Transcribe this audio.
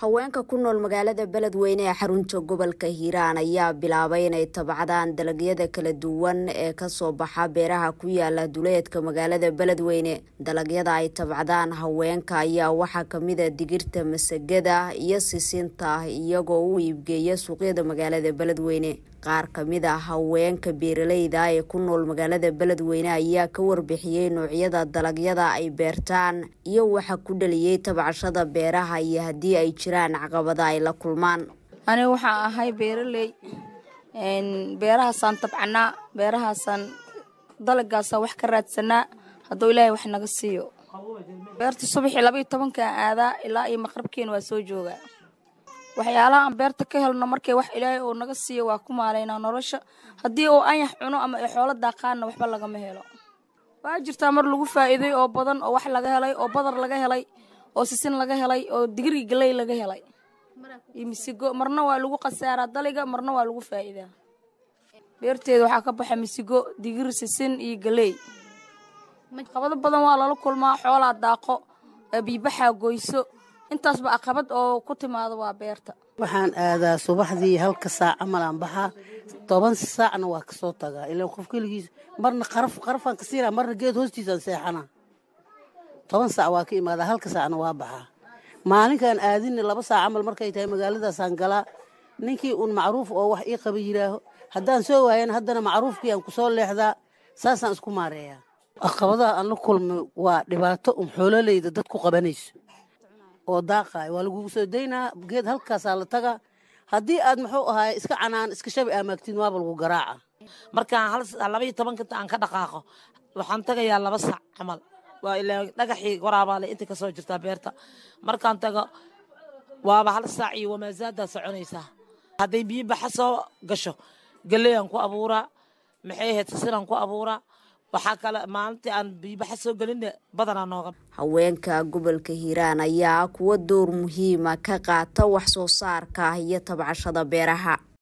haweenka ku nool magaalada beledweyne ee xarunta gobolka hiiraan ayaa bilaabay inay tabcadaan dalagyada kala duwan ee kasoo baxa beeraha ku yaala duleedka magaalada beledweyne dalagyada ay tabcadaan haweenka ayaa waxaa kamida digirta masagada iyo sisinta iyagoo u iibgeeya suuqyada magaalada beledweyne qaar kamid a haweenka beeraleyda ee ku nool magaalada beledweyne ayaa ka warbixiyey noocyada dalagyada ay beertaan iyo waxa ku dhaliyey tabcashada beeraha iyo haddii ay jiraan caqabada ay la kulmaan aniga waxaan ahay beeraley beerahaasaan tabcanaa beerahaasaan dalagaasa wax ka raadsanaa hadduu ilaahay wax naga siiyo beerta subaxii labaiyo tobankaan aadaa ilaa iyo maqrabkeena waa soo joogaa waxyaalaha aan beerta ka helno markay wax ilaahay oo naga siiyo waa ku maalaynaa nolosha haddii uu anyax cuno ama ay xoolo daaqaanna waxba lagama helo waa jirtaa mar lagu faa'iiday oo badan oo wax laga helay oo badar laga helay oo sisin laga helay oo digri galey laga helay iyo misigo marna waa lagu khasaaraa daliga marna waa lagu faa'iidaa beerteeda waxaa ka baxa misigo digir sisin iyo galey qabado badan waa lala kulmaa xoolaa daaqo biibaxaa goyso intaasba aqabad oo ku timaado waa beerta waxaan aadaa subaxdii halka saac camal aan baxaa toban saacna waa kasoo tagaa ilaan qof keligiis marna qaraf qarafaan ka siina marna geed hoostiisaan seexanaa toban saac waa ka imaadaa halka saacna waa baxaa maalinkaan aadinna laba saac camal markay tahay magaaladaasaan galaa ninkii uun macruuf oo wax ii qaba yidhaaho haddaan soo waayana haddana macruufkii aan kusoo leexdaa saasaan isku maareeyaa aqabadaha aan la kulmay waa dhibaato un xoololeyda dad ku qabanayso oo daaqaay waa lagugu soo daynaa geed halkaasaa la tagaa haddii aad muxuu ahaay iska canaan iska shabi aamaagtiin waaba lagu garaaca markaan labaiyo tobanka aan ka dhaqaaqo waxaan tagayaa laba sac camal waa ilaa dhagaxii waraabaale inta kasoo jirtaa beerta markaan tago waaba hal saac iyo wamaasaaddaa soconaysaa hadday biyo baxa soo gasho galeyaan ku abuuraa maxay ahayd sisinaan ku abuuraa waxaa kale maalintii aan biibaxa soo gelinna badanaa nooga haweenka gobolka hiiraan ayaa kuwa door muhiima ka qaata wax soo saarka iyo tabcashada beeraha